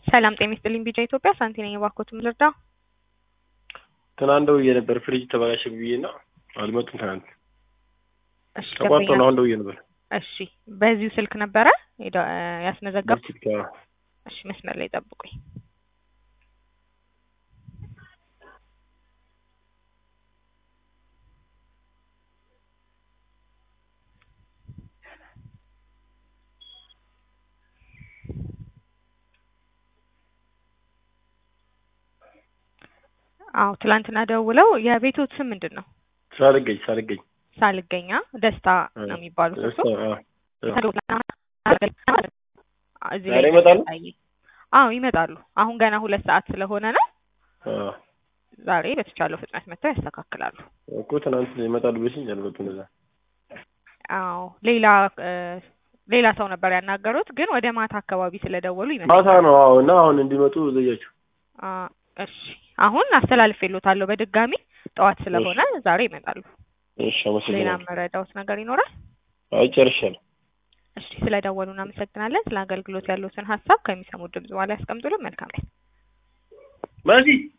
ሰላም ጤና ይስጥልኝ። ቢጫ ኢትዮጵያ ሳንቲ ነኝ። እባክዎት ምን ልርዳ? ትናንት ደውዬ ነበር ፍሪጅ ተበላሸ ብዬ እና አልመጡም። ትናንት እሺ ተቋርጦ ደንበኛ- ነው አሁን ደውዬ ነበር። እሺ በዚሁ ስልክ ነበረ ሄደ- ያስመዘገብ በፊት ጋ- እሺ መስመር ላይ ጠብቁኝ። አዎ ትላንትና ደውለው የቤቶት ስም ምንድን ነው? ሳልገኝ ሳልገኝ ሳልገኛ ደስታ ነው የሚባሉት እርሶ? እዚህ ዛሬ ላይ ይመጣሉ? የሚያሳየኝ። አዎ ይመጣሉ። አሁን ገና ሁለት ሰዓት ስለሆነ ነው። አዎ ዛሬ በተቻለው ፍጥነት መጥተው ያስተካክላሉ። እኮ ትናንት ይመጣሉ ብለሽኝ አልመጡም። እዛ አዎ ሌላ እ ሌላ ሰው ነበር ያናገሩት፣ ግን ወደ ማታ አካባቢ ስለደወሉ ማታ ይመስላል። ነው። አዎ እና አሁን እንዲመጡ ዘያችሁ። አ እሺ አሁን አስተላልፌልዎታለሁ በድጋሚ ጠዋት ስለሆነ ዛሬ ይመጣሉ። እሺ ሌላ አመሰግናለሁ። መረዳዎት ነገር ይኖራል? አይ ጨርሻለሁ። እሺ ስለደወሉ እናመሰግናለን። ስለ አገልግሎት ያሉትን ሀሳብ ከሚሰሙት ድምጽ በኋላ ያስቀምጡልን። መልካም ቀን። ማዚ